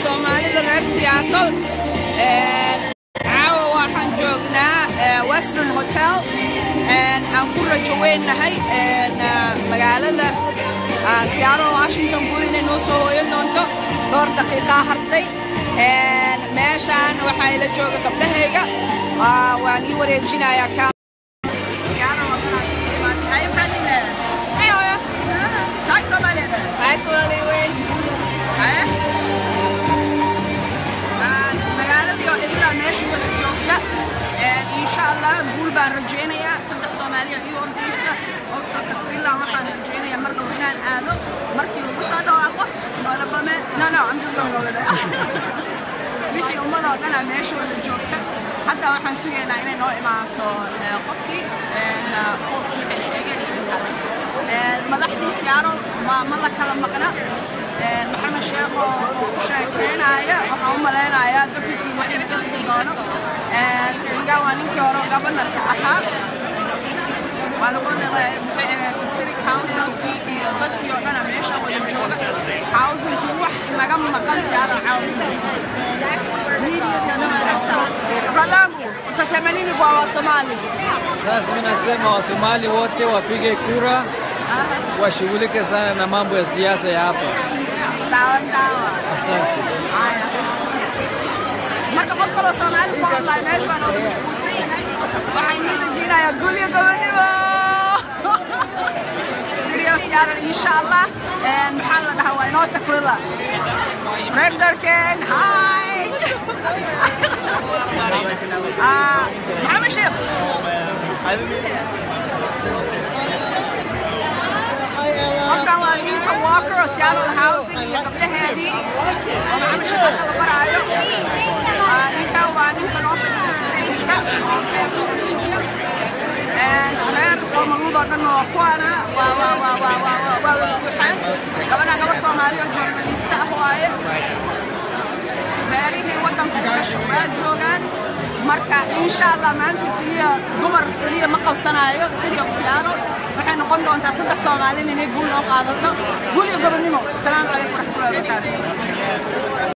soomaalida reer seattle caawa waxaan joognaa western hotel aan ku rajo weynahay magaalada seattle washington guri inay noo soo hooyan doonto dhowr daqiiqaa hartay meeshaan waxaa ila jooga gabdhahayga waan ii wareejinayaa magaaladii oo idilaa meesha wada joogta insha allah guul baan rajaynayaa saddex soomaaliya ii ordaysa oo satakwila waxaan rajaynayaa mar dhow inaan aado markii lagu soo dhawaaqo noolabame no no I'm just going over there wixii ummadoo dhanaa meesha wada joogta hadda waxaan sugaynaa inay noo imaato qofkii pols waxay sheegeen madaxdii siyaaro ma la kala maqna maxamed sheekh oo u sheekeynaya waxaan u malaynayaa dadkii waxay gelisi doono iga waa ninkii hore gabanarka ahaa waa lagu dhaqay maxay ahayd city councilkii iyo dadkii oo dhana meesha wada jooga housingkii wax naga maqan siyaaro Bradamu, utasema nini kwa Wasomali? Sasa mimi nasema Wasomali wote wapige kura, washughulike sana na mambo ya siasa ya hapa. Sawa sawa. Asante. Marka qof kaloo Soomaali ku hadlaya meesha baan ugu mashquulsan yahay. Waxaan idin rajaynayaa gul iyo gobonimo. Serious yaaran insha Allah. Maxaa la dhahaa waa inoo takrila. Reer Darken, hi! Maxamed Sheekh. Qofkan waa Lisa Walker oo Seattle Housing iyo gabdhaheedii oo Maxamed Sheekh hadda la baraayo. Ninkan waa ninka noo fadhiya stageka reer qoomaluudoo dhan oo kuwana waa waa waa waa waa waa waa wada buuxaan gabadha gabar Soomaali oo journalist ah waaye reerihii waddanka ku dhashay waa joogaan marka insha allah maanta keliya dumar keliya ma qabsanayo city of seattle waxay noqon doontaa saddex soomaalin inay guul noo qaadato guul iyo gobonnimo asalaamu calaykum waraxmatullahi wabarakaatu